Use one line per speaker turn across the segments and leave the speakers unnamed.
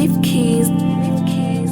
Leave keys. Leave keys.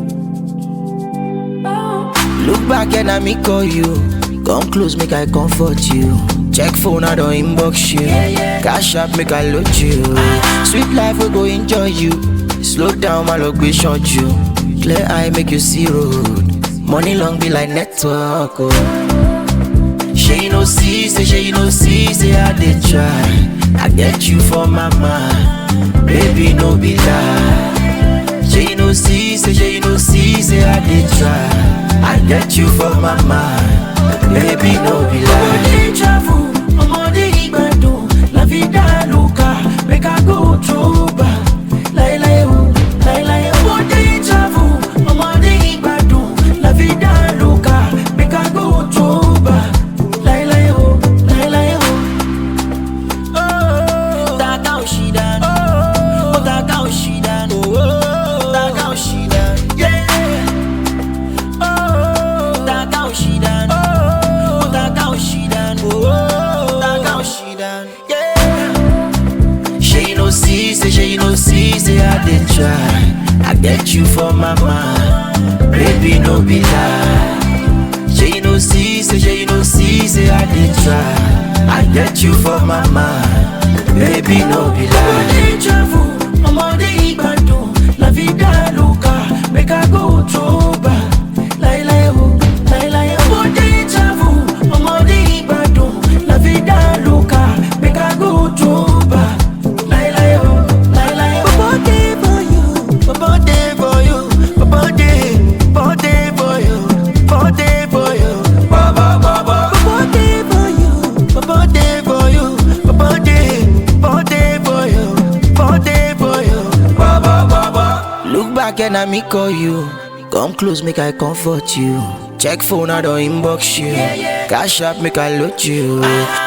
Oh.
Look back and I me call you. Come close, make I comfort you. Check phone, I don't inbox you. Cash up, make I load you. Sweet life, we go enjoy you. Slow down, my luck, we short you. Clear eye, make you see road. Money long be like network. Oh. She no see, say she no see, say I did try. I get you for my mind, baby no be lie. She no see, say she no see, say I did try. I get you for my mind, baby no be lie.
Ọmọdé travel, ọmọdé ìgbàdùn, la vida loca, make I go through back. Láíláí o, láíláí o. Ọmọdé travel, ọmọdé ìgbàdùn, la vida loca, make I go through back. Láíláí o, láíláí o. Taka òṣìdán, ó taka òṣìdán, taka òṣìdán, yeah. Taka òṣìdán, ó taka òṣìdán, taka òṣìdán, yeah.
She no see, say she no see, say I did try. I get you for my mind, baby no be lie. She no see, say she no see, say I did try. I get you for my mind, baby no be lie.
Ọmọdé travel, ọmọdé ìgbàdùn, la vida loca, make I go through back. Láíláí o, láíláí o. Ọmọdé travel, ọmọdé ìgbàdùn, la vida loca, make I go through back. Láíláí o, láíláí o.
Bobo dey for you, Bobo dey for you, Bobo dey, Bobo dey for you, Bobo dey for you, Bobo Bobo. Bobo dey for you, Bobo dey for you, Bobo dey, Bobo dey for you, Bobo dey for you, Bobo Bobo. Look back and I me call you, come close make I comfort you. Check phone I don't inbox you, cash up make I load you.